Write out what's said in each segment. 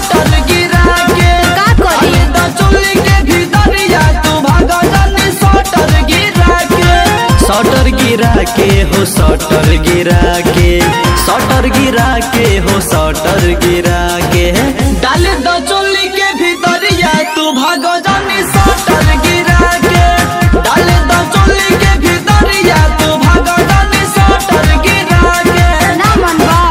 Shutter गिरा के का करी? डाले द चोली के भीतरिया तू भागा जानी सटर गिरा के सटर गिरा के हो सटर गिरा के सटर गिरा के हो सटर गिरा के डाल द चोली के भीतरिया तू भागो जानी सटर गिरा के डाल द चोली के भीतरिया तू भागो जानी सटर गिरा के ना मन बा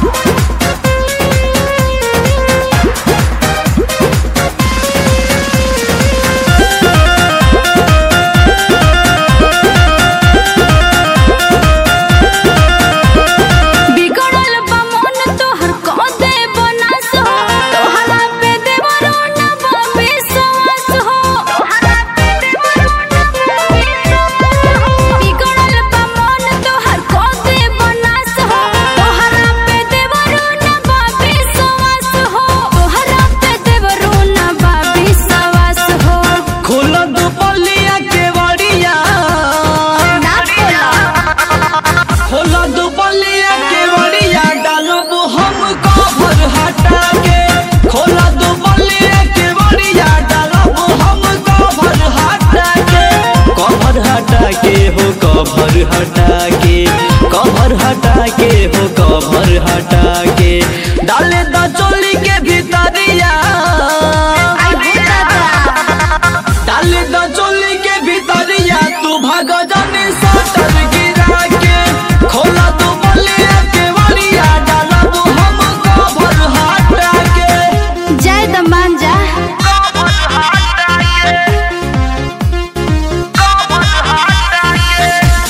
बिगड़ल बा मन तोहर कह दे बनास हो तोहरा पे देवरो ना बा विश्वास हो तोहरा पे देवरो ना बा विश्वास हो बिगड़ल बा मन तोहर कह दे बनास हो तोहरा पे देवरो ना बा विश्वास हो तोहरा पे देवरो ना बा विश्वास हो खोल दो पलिया के बड़िया ना खोला खोल दो पलिया के बड़िया डालब हम कवर हटा के खोल दो पलिया के बड़िया डालब हम कवर हटा के कवर हटा के हो कवर हटा के कवर हटा के हो कवर हटा के डाले द चोली के भीतरिया आई भूता डाले द चोली के भीतरिया तू भाग जाने सटर गिरा के खोला तू बलिया के वरिया डालब हम कवर हटा के जय दमान जा कवर हटा के कवर हटा के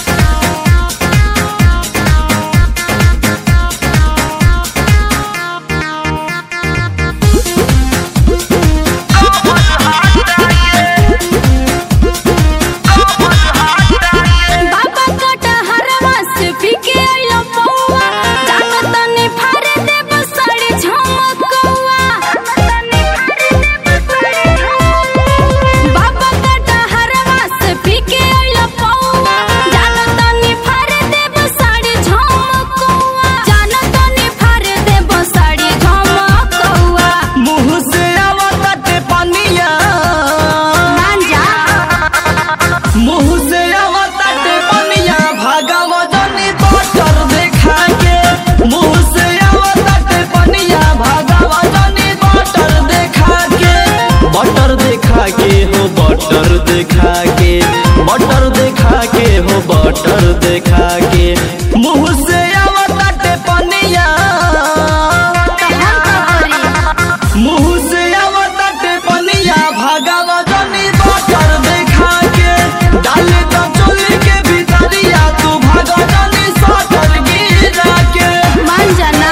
बाबा कटहरवा से पीके आइलो पौआ जानो तनी फारे दे बसाड़ी झमकौआ बाबा कटहरवा से पीके आइलो पौआ जानो तनी फारे दे बसाड़ी झमकौआ जानो तनी फारे दे बसाड़ी झमकौआ मुंह से आवताटे पानिया मान जा मुंह से आवताटे पानिया भागव जनी बटर देखा के मुंह से आवताटे पानिया भागव जनी बटर देखा के बटर देखा के हो बटर देखा के बटर देखा के हो बटर देखा के मुंह से आवताटे पानिया तो हम का करी मुंह से आवताटे पनिया भागव जनी बटर देखा के डाले तो चोली के भीतरिया तू भाग जनी सटर गिरा के मान जाना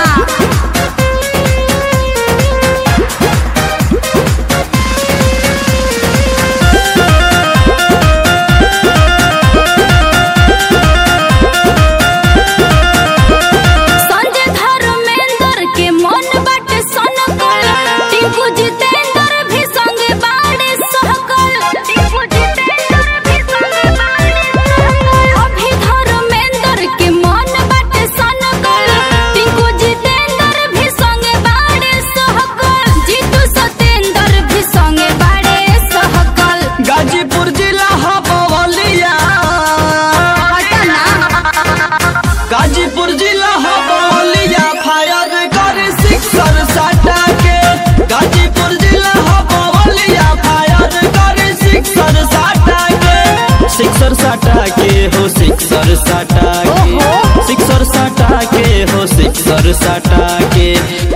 संजय धर्मेंद्र के मन बाटे सनकल टिंकू जितेंद्र भी संगे बाड़े सहकल टिंकू जितेंद्र भी संगे बाड़े सहकल अभी धर्मेंद्र के मन बाटे सनकल टिंकू जितेंद्र भी संगे बाड़े सहकल जीतू सतेंद्र भी संगे बाड़े सहकल गाजीपुर जिला हबवलिया हटना गाजीपुर जिला हबवलिया फायर कर सिक्सर साटा के गाजीपुर जिला हबवलिया फायर कर सिक्सर साटा के सिक्सर साटा के हो सिक्सर साटा के ओहो। सिक्सर साटा के हो सिक्सर साटा के